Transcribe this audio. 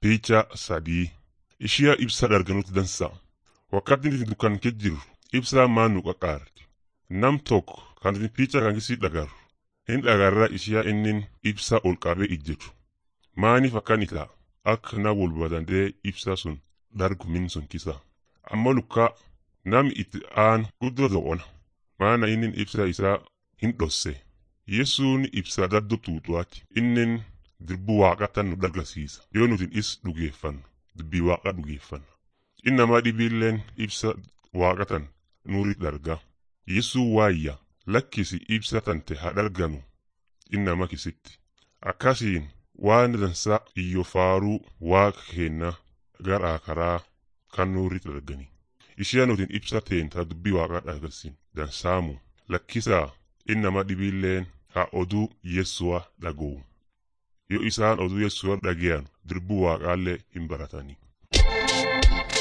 Picha sadii ishiya ibsa darganuutti dansa. Wakkatiin itti dukkan kee jiru ibsaa maan nu qaqaarti. Nam tokko kan itti picha kan kisii dhagaru. Hin dhagarra ishiya innin ibsa ol qabee ijjetu. Maaniif akkan ita akka na wolbadandee ibsa sun dargu min sun kisa. Amma lukkaa nami itti aan guddoo do'ona. Maana innin ibsa isaa hin dhosse. Yesuun ibsa daddo tuutuwaati. Innin dirbu waaqatan nu dargasiisa. Yoo nuti is dhugeeffannu dubbii waaqa dhugeeffanna. Innamaa dhibiilleen ibsa waaqatan nuuri darga. Yesuu waayya lakkisi ibsa tante haa darganu innama kisitti. Akkasiin waan dansa iyyo faaruu waaqa keenna garaa karaa kan nuuri dargani. Ishee nutiin ibsa teenta dubbii waaqaa dhagarsin dansaamu lakkisaa innama dhibiilleen haa oduu Yesu'a dhaga'u. Yoo isaan oduu Yesu'a dhageyan dirbuu waaqaallee hin baratanii.